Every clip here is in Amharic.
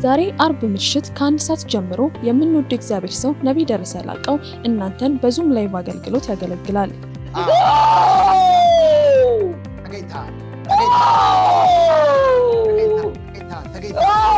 ዛሬ አርብ ምሽት ከአንድ ሰዓት ጀምሮ የምንወደው እግዚአብሔር ሰው ነቢይ ደረሰ ላቀው እናንተን በዙም ላይቭ አገልግሎት ያገለግላል። ተገኝተሃል፣ ተገኝተሃል፣ ተገኝተሃል፣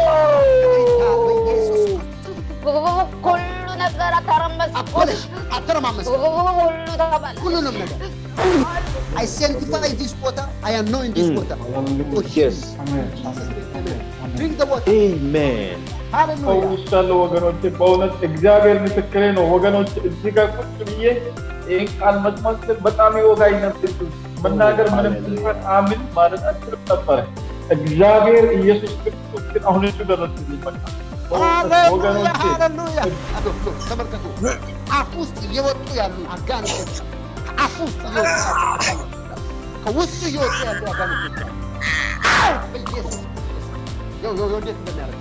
በኢየሱስ ሁሉ ነገር አተረመስ አበለሽ፣ አተረማመስ ሁሉ ተባለ። ሁሉንም ነገር I sanctify this water, I anoint this water. Oh, Yes. Drink the water. Amen. Hallelujah. ፈውሻለሁ ወገኖቼ፣ በእውነት እግዚአብሔር ምስክሬ ነው ወገኖች። እዚህ ጋር ቁጭ ብዬ ይህን ቃል መስማት ስል በጣም ይወጋኝ ነበር። መናገር ምንም ስንፈት አምን ማለት አችልም ነበረ። እግዚአብሔር ኢየሱስ ክርስቶስ ግን አሁን እሱ ደረስልኝ። በቃ ሃሌሉያ ወገኖቼ ሃሌሉያ። ተመልከቱ፣ አፍ ውስጥ እየወጡ ያሉ አጋንንቶች ከአፍ ውስጥ እየወጡ ያሉ አጋንንቶች ከውስጡ እየወጡ ያሉ አጋንንቶች አሉ። በኢየሱስ ይኸው ይኸው እንዴት እንደሚያደርግ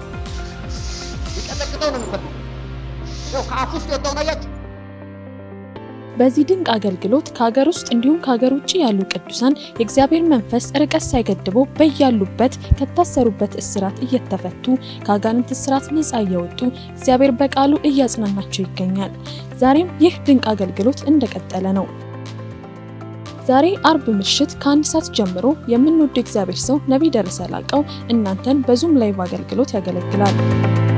ሊቀጠቅጠው ነው የሚፈልገው። ይኸው ከአፍ ውስጥ የወጣውን አያችሁ? በዚህ ድንቅ አገልግሎት ከሀገር ውስጥ እንዲሁም ከሀገር ውጭ ያሉ ቅዱሳን የእግዚአብሔር መንፈስ ርቀት ሳይገድበው በያሉበት ከታሰሩበት እስራት እየተፈቱ ከአጋንንት እስራት ነፃ እየወጡ እግዚአብሔር በቃሉ እያጽናናቸው ይገኛል። ዛሬም ይህ ድንቅ አገልግሎት እንደቀጠለ ነው። ዛሬ አርብ ምሽት ከአንድ ሰዓት ጀምሮ የምንወደው እግዚአብሔር ሰው ነቢይ ደረሰ ላቀው እናንተን በዙም ላይቭ አገልግሎት ያገለግላል።